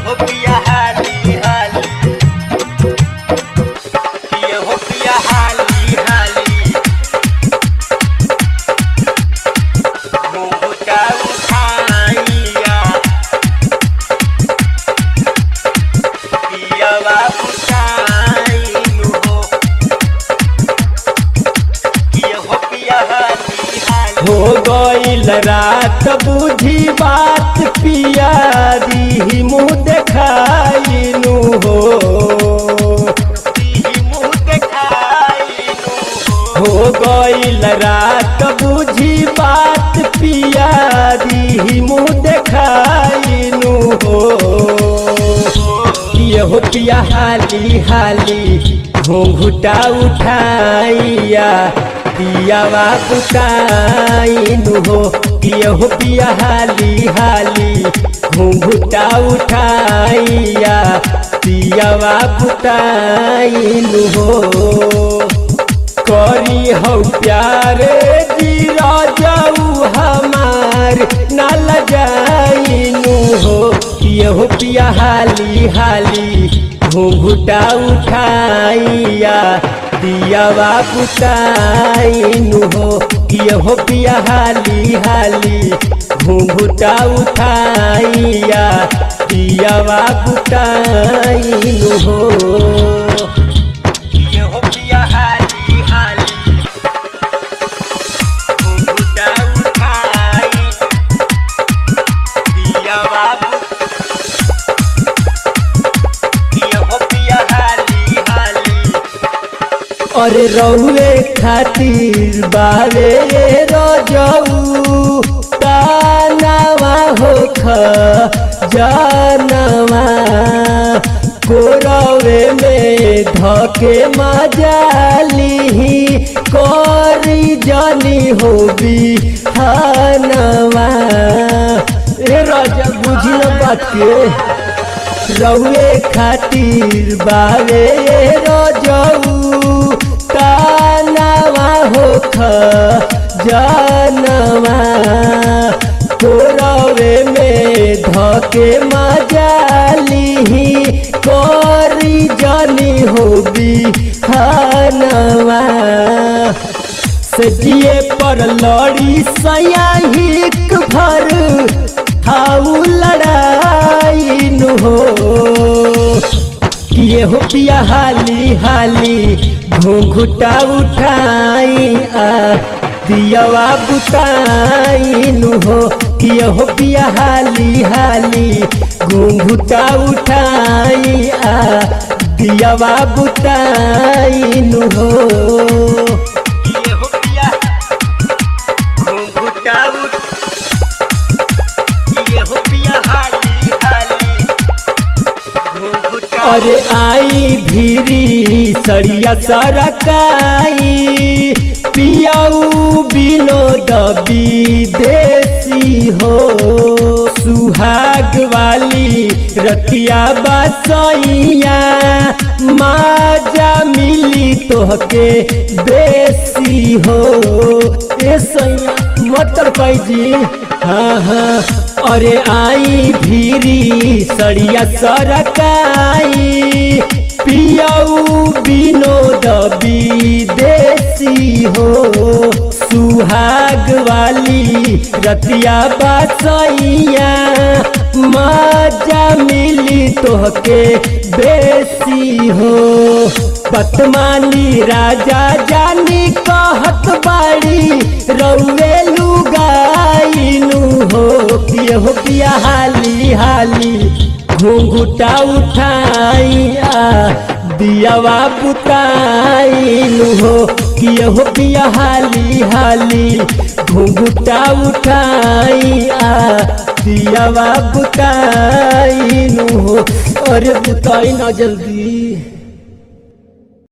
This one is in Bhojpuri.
हो पिया हाली हाली पिया हो पिया हाली हाली घुंघटा उठाइया पिया बाबू टाइम हो पिया हो पिया हाली हाली हो गईल रात बुझी बात पियारी मुँह देखाइनु हो दी मुँह देखाइनु हो हो गईल रात बुझी बात पियारी मुँह देखाइनु हो यहो पिया हाली हाली घूंघुटा उठाइया पियावा बुताइनु हो यहो पिया हाली हाली घूंघुटा उठाइया पियावा बुताइनु हो करी हो प्यारे जीरा जाऊ हमार नाल जाइनु हो यहो पिया हाली हाली घूंघुटा उठाइया दियावा बुताइनु हो यहो पिया हाली हाली घूंघुटा उठाइया दियावा बुताइनु हो ये हो पिया हाली हाली घुंघटा उठाई पिया बाबू ये हो पिया हाली हाली अरे रउए खातिर बावे रजऊ तानावा होख जानवा कोरवे में धके मजाली करी जानी होबी हनवा ए राजा बुझी न बात के रउए खातिर बावे रजऊ तानावा होख जानवा कोरवे में धके मजाली करी जानी होबी हनवा सजिए पर लड़ी सयाहिक भर हाउ लड़ाई नु हो ये हो पिया हाली हाली घूंघुटा उठाई आ दियावा बुताई नु हो ये हो पिया हाली हाली घूंघुटा उठाई आ दियावा बुताई नु हो ये हो पिया घुंघटा उठ ये हो पिया हाली हाली घुंघटा अरे आई भीरी सरिया सरकाई पियाऊ विनोद विदेशी हो सुहाग वाली रतिया बसैया माजा मिली तोहके बेसी हो ए सैया मतर जी हाँ हाँ अरे आई भीरी सड़िया सरकाई पियाऊ विनोद विदेशी हो सुहाग वाली रतिया बसैया मजा मिली तोहके बेसी हो पतमानी राजा जानी कहत बाड़ी रउए लुगाइनु हो पिय हो पिया हाली हाली घूंघुटा उठाइया दियावा बुताइनु हो किय हो पिया हाली हाली घूंघुटा उठाइया दियावा बुताइनु हो अरे बुताई ना जल्दी